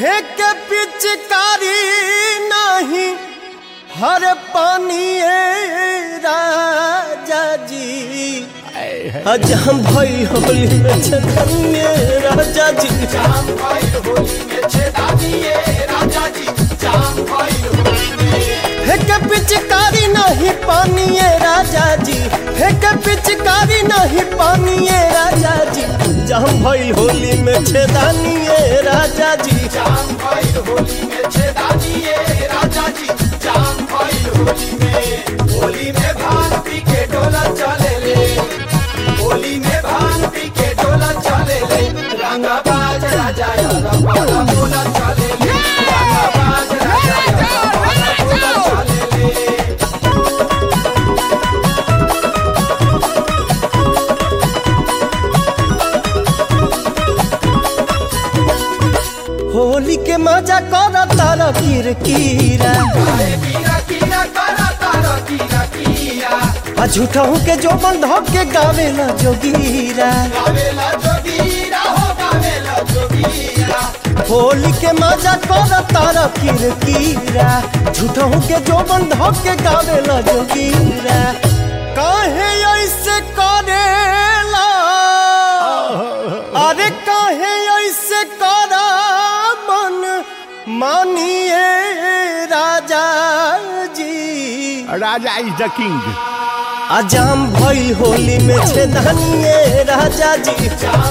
फेंक पिचकारी नहीं हर पानी राजा जी आज हम भाई होली में छतनिए राजा जी फेंक पिचकारी नहीं पानी राजा जी फेंक पिचकारी नहीं पानी राजा जी जहम भाई होली में छेदानिए राजा जी होली के मजा कर तारा किरकिरा आ झूठा हूँ के जो बंध के गावेला जोगीरा होली के मजा कर तारा किरकिरा झूठा हूँ के जो बंध के गावेला जोगीरा काहे ऐसे करेला अरे काहे ऐसे करा मन मानिए राजा जी राजा इज द किंग अजाम भइल होली में छेदानिए राजा जी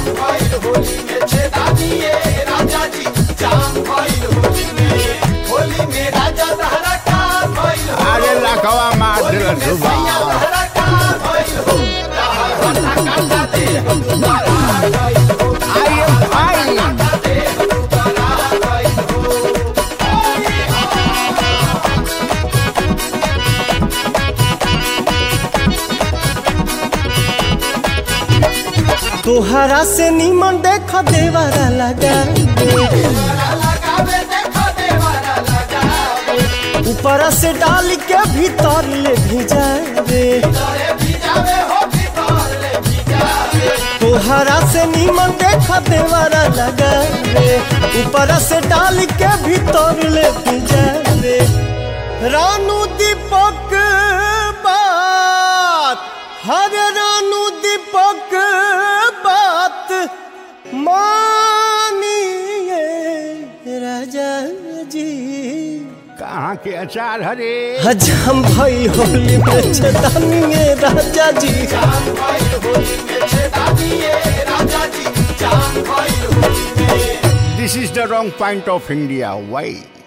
अरे लखवा मार दिल सुबह आई एम फाइन तोहरा से निमन देख देवरा लगा ऊपर से डाल के भीतर ले भिजावे तोहरा से निमन देख देवरा लगा ऊपर से डाल के भीतर ले भिजावे रानू दीपक बात हर रानू दीपक बात मानिए राजा जी कहाँ के अचार हरे हज हम भाई होली में छदानिए राजा जी this is the wrong point of India why